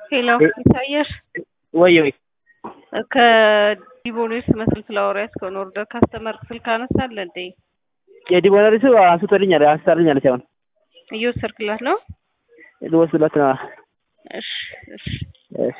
ሄሎ ኢሳያስ ወይ ወይ ከዲቦኔስ መስል ፍላወር ያስከውን ኦርደር ካስተመር ስልክ አነሳለ እንዴ? የዲቦነሪሱ አንስቶልኛል አንስታልኛለች። አሁን እየወሰድክላት ነው? ልወስድላት ነው። እሺ እሺ እሺ